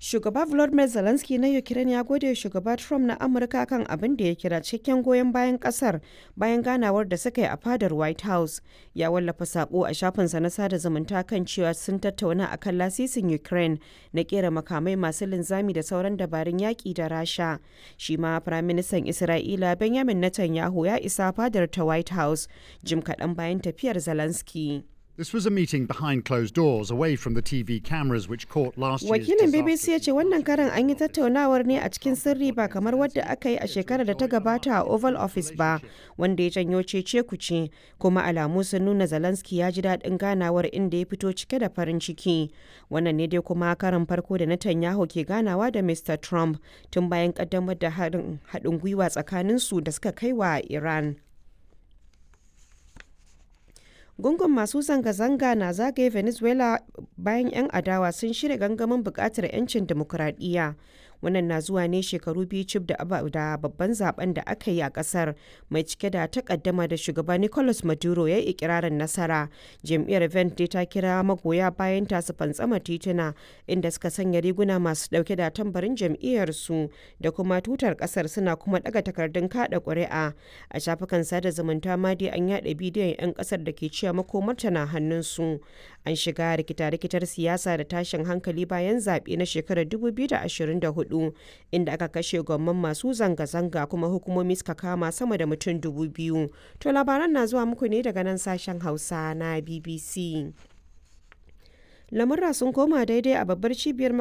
Shugaba Volodymyr Zelensky na Ukraine ya gode shugaba Trump na Amurka kan abin da ya kira cikakken goyon bayan kasar bayan ganawar da suka yi a fadar White House. Ya wallafa sako a shafinsa na sada zumunta kan cewa sun tattauna akan lasisin Ukraine na kera makamai masu linzami da sauran dabarun yaƙi da Rasha. Shi ma Firaministan Isra'ila Benjamin Netanyahu ya isa fadar ta White House jim kaɗan bayan tafiyar Zelensky. This was a meeting behind closed doors, away from the TV cameras which caught last year's Wakilin BBC ya disastrous ce wannan karan an yi tattaunawar ne a cikin sirri ba kamar wadda aka yi a shekarar da ta gabata a Oval Office ba, wanda ya janyo cece kuce, kuma alamu sun nuna Zelensky ya ji daɗin ganawar inda ya fito cike da farin ciki. Wannan ne dai kuma karan farko da Netanyahu ke ganawa da Mr. Trump tun bayan kaddamar da haɗin gwiwa tsakaninsu da suka kai wa Iran. gungun masu zanga-zanga na zagaye venezuela bayan 'yan adawa sun shirya gangamin bukatar 'yancin demokuraɗiyya wannan na zuwa ne shekaru biyu cif da babban zaben da aka yi a kasar mai cike da takaddama da shugaba nicolas maduro ya yi ikirarin nasara jam'iyyar vente ta kira magoya bayan ta su fantsama tituna inda suka sanya riguna masu dauke da tambarin jam'iyyar su da kuma tutar kasar suna kuma daga takardun kada ƙuri'a a shafukan sada zumunta ma dai an yada bidiyon 'yan kasar da ke cewa makomarta na hannunsu an shiga rikita-rikitar siyasa da tashin hankali bayan zaɓe na shekarar 2024 inda aka kashe gwamman masu zanga-zanga kuma hukumomi suka kama sama da mutum dubu biyu to labaran na zuwa muku ne daga nan sashen hausa na bbc lamurra sun koma daidai a babbar cibiyar